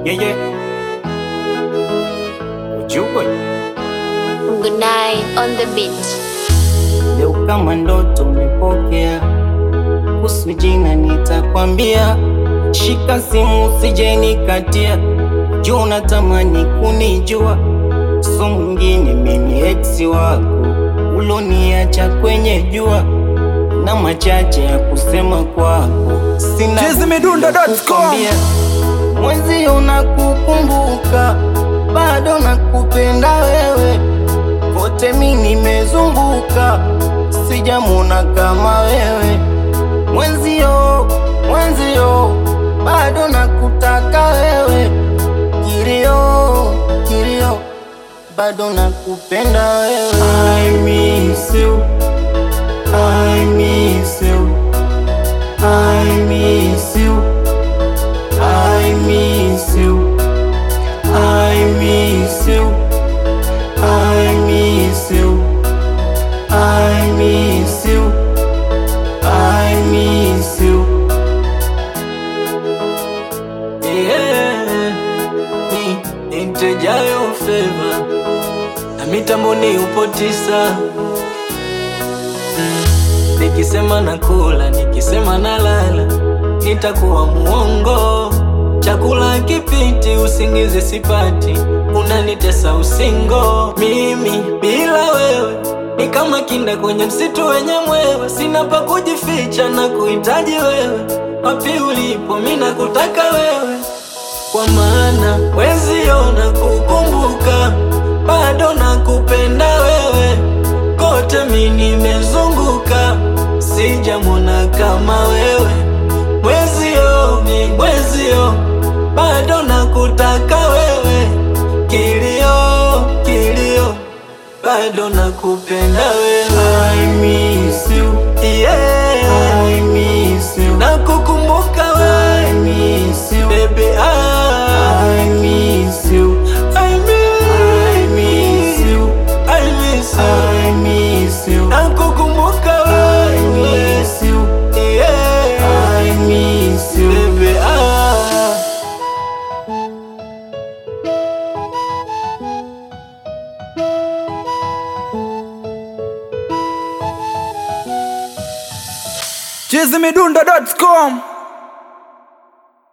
Yeah, yeah. Ujue Good night on the beach. leo kama ndoto umepokea, kuhusu jina nitakwambia, shika simu usije nikatia, juu unatamani kunijua, so mwingine mimi ex wako uloniacha kwenye jua na machache ya kusema kwako, sina Chizimidundo.com. kukwambia. Mwezi unakukumbuka, bado nakupenda wewe, kote mi nimezunguka, sijamuna kama wewe. Mwenzio, mwenzio, bado nakutaka wewe, kilio, kilio, bado nakupenda wewe. I miss you, I miss you, I miss you. I miss you. I miss you. I miss you. I miss you. I miss you. Yeah, ni intejayo feva na mitamboni upo tisa Mm, nikisema nakula nikisema nalala nitakuwa muongo chakula kipiti usingizi sipati unanitesa usingo mimi bila wewe ni kama kinda kwenye msitu wenye mwewe sina pa kujificha na kuhitaji wewe wapi ulipo mi nakutaka wewe kwa maana wezio na kukumbuka bado nakupenda wewe kote mi nimezunguka sijamwona kama wewe mwezio mi mwezio bado nakutaka wewe kilio kilio bado nakupenda wewe I miss you. yeah. I miss you. nakukumbuka I wewe miss you. baby ah. I miss you. I I miss you. I miss you. I miss you. Nakukumbuka I wewe. miss you. Yeah. I miss you. Baby, ah. Chizimidundo.com